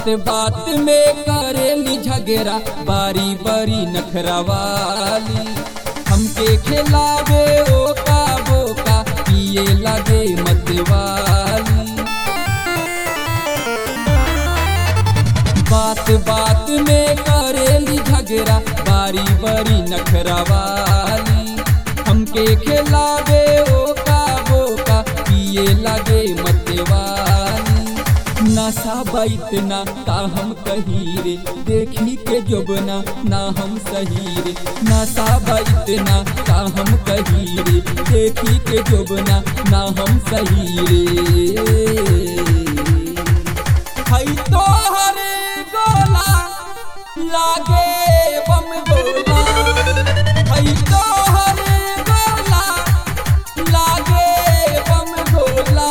बात में करेली झगड़ा बारी बारी नखरावाली हमके खिलावे ओका बोका पिए लगे मतवाली बात बात में करेली झगड़ा बारी बारी नखरावाली हमके खिलावे ओका बोका पिए लगे मतवाली नशा बैत ना का हम कही रे देखी के जोबना ना हम सही रे नशा बैत ना का हम कही रे देखी के जोबना ना हम सही रे हई तो हरे गोला लागे बम गोला हई तो हरे गोला लागे बम गोला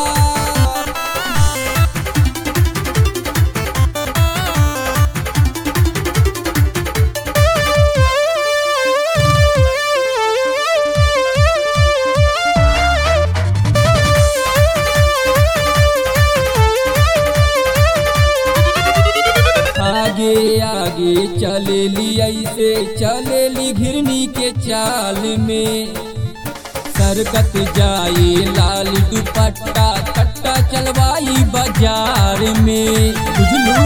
आगे आगे चलेली ऐसे चलेली घिरनी के चाल में सरकत जाए लाल दुपट्टा कट्टा चलवाई बाजार में बुझलू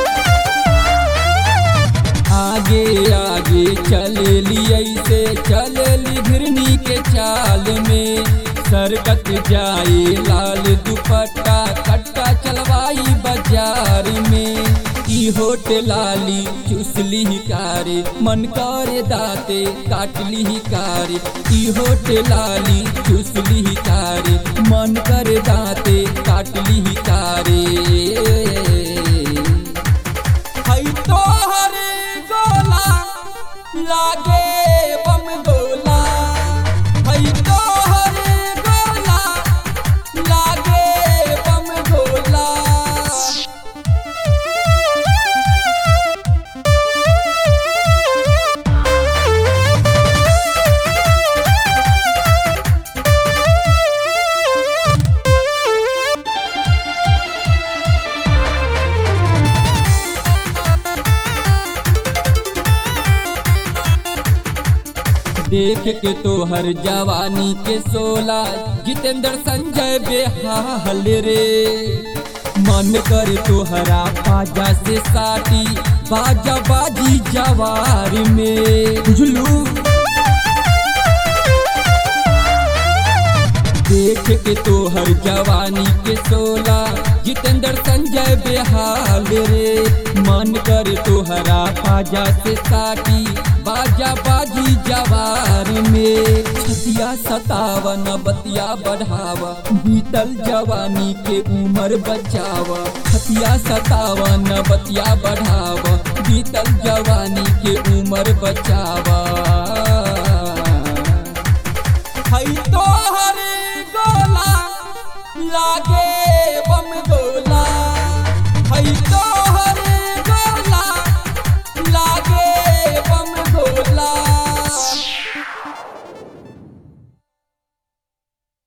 आगे आगे चलेली ऐसे चलेली घिरनी के चाल में सरकत जाए लाल दुपट्टा कट्टा चलवाई बाजार में ई होट लाली चुसली ही कारे मन करे दाते काटली ही कारे ई होट लाली चुसली ही कारे मन करे दाते काटली ही कारे हई तो हरे गोला लागे बम गोला हई तो हरे गोला लागे बम गोला देख के तो हर जवानी के सोला जितेंद्र संजय बेहाल रे मन करे तो हरा बाजा से साटी बाजा बाजी जवार में बुझलू देख के तो हर जवानी के सोला जितेंद्र संजय बेहाल रे मन कर तोहरा बाजा से साटी बाजा बाजी जवार में छतिया सतावन बतिया बढ़ावा बीतल जवानी के उम्र बचावा छतिया सतावन बतिया बढ़ावा बीतल जवानी के उम्र बचावा